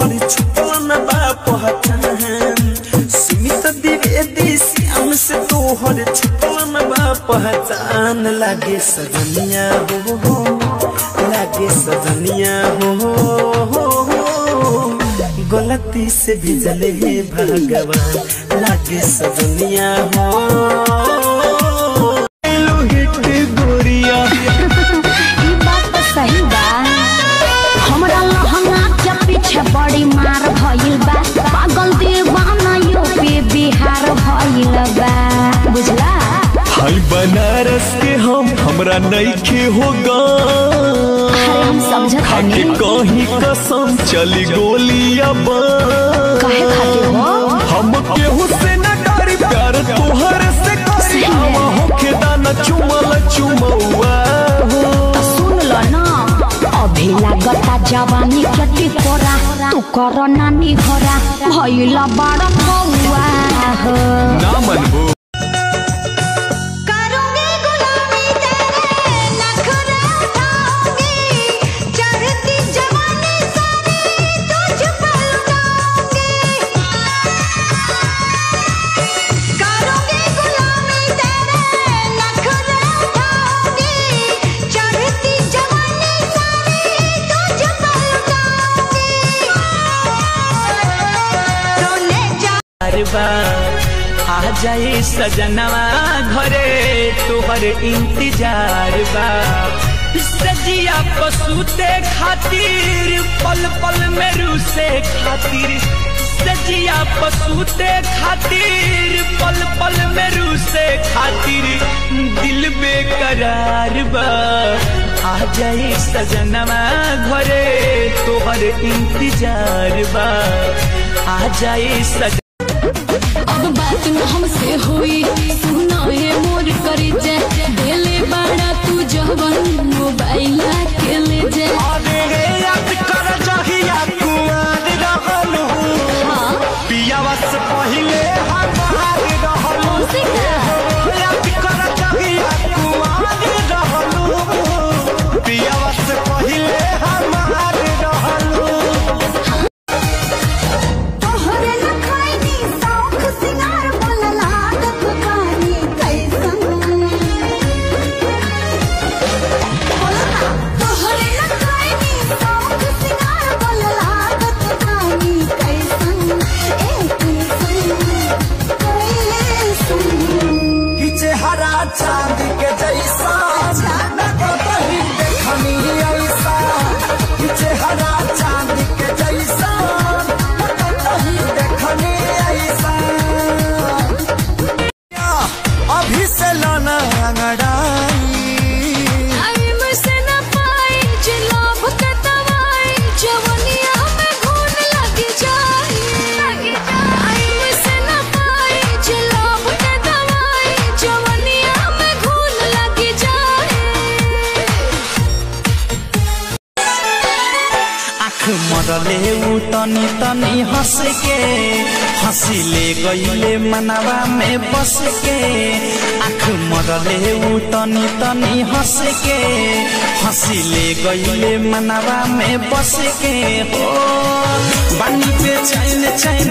तोहर छुपल न बा पहचान सुमित द्विवेदी श्याम से तोहर छुपल न बा पहचान लागे सजनिया हो हो लागे सजनिया हो हो हो गलती से भिजले हे भगवान लागे सजनिया हो लोहित गोरिया ई बात तो सही बा हमरा लहंगा के पीछे बड़ी मार भइल बा पागल दीवाना यूपी बिहार भइल बा बुझला हाय बनारस के हम हमरा नइखे होगा अरे हम समझत खाके नहीं कहीं कसम चली गोलियां बम कहे खातिर हो हम केहू से न डरी प्यार तोहर से करी आवा होके दाना चुमल चुमौआ हो तो सुन लो ना अभी लागता जवानी के टिकोरा तू कर नानी घोरा भइल बड़ कौआ हो ना मनबो करूंगी गुलामी तेरे नखरे उठाऊंगी चढ़ती जवानी सारी तुझ पर लुटाऊंगी करूंगी गुलामी तेरे नखरे उठाऊंगी चढ़ती जवानी सारी तुझ पर लुटाऊंगी रोने जा बार बार आ जाए सजनवा घरे तोहर इंतजार बा सजिया पसूते खातिर पल पल में रूसे खातिर सजिया पसूते खातिर पल पल में रूसे खातिर दिल बेकरार बा आ जाए सजनवा घरे तोहर इंतजार बा आ जाए सज अब बात न हमसे हुई सुना ये मोर कर जे देले बड़ा तू जवन मोबाइल के ले जे अरे याद कर जहिया कुआर रहलू हाँ पियावा से पहिले हमार रहलू उसी का याद कर जहिया कुआर रहलू पियावा से पहिले हमार रहलू तोहरे लखाइनी शौख सिंगार बोल लागत बानी कैसन तोहरे लखाइनी शौख सिंगार बोल लागत बानी कैसन ए कैसन कैसन कि चेहरा चांद के जैसा न कतही देखनी ऐसा कि चेहरा चांद के जैसा न कतही देखनी ऐसा अभी से लाना अंगड़ाई टाइम से न पाई जे लाभ के दवाई जवनिया में घून लग जाए टाइम से न पाई जे लाभ के दवाई जवनिया में घून लग जाए आँख मरले उ तनी तनी हंस के हंसिले गईले मनवा में बस के आँख मरले उ तनी तनी हंस के हंसिले गईले मनवा में बस के हो बानी पे चैन चैन